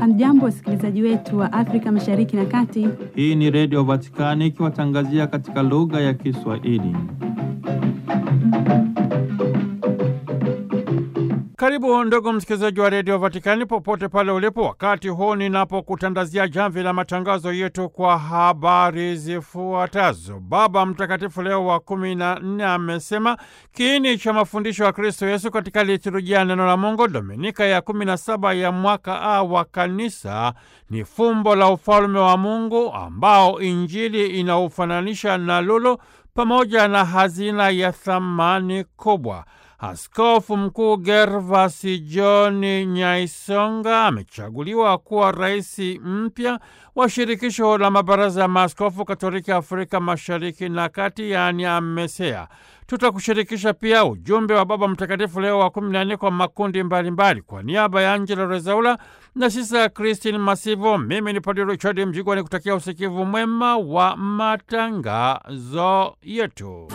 Hamjambo, wasikilizaji wetu wa Afrika Mashariki na Kati. Hii ni Redio Vatikani ikiwatangazia katika lugha ya Kiswahili. Karibu ndugu msikilizaji wa Redio Vatikani popote pale ulipo, wakati huu ninapokutandazia jamvi la matangazo yetu kwa habari zifuatazo. Baba Mtakatifu Leo wa kumi na nne amesema kiini cha mafundisho ya Kristo Yesu katika liturujia ya neno la Mungu Dominika ya kumi na saba ya mwaka A wa Kanisa ni fumbo la ufalme wa Mungu ambao Injili inaufananisha na lulu pamoja na hazina ya thamani kubwa. Askofu Mkuu Gervasi John Nyaisonga amechaguliwa kuwa rais mpya wa shirikisho la mabaraza ya maaskofu Katoliki Afrika Mashariki na Kati, yaani AMESEA. Tutakushirikisha pia ujumbe wa Baba Mtakatifu Leo wa kumi na nne kwa makundi mbalimbali mbali. Kwa niaba ya Angela Rezaula na sisa Christine Masivo, mimi ni Padre Richard Mjigwa ni kutakia usikivu mwema wa matangazo yetu.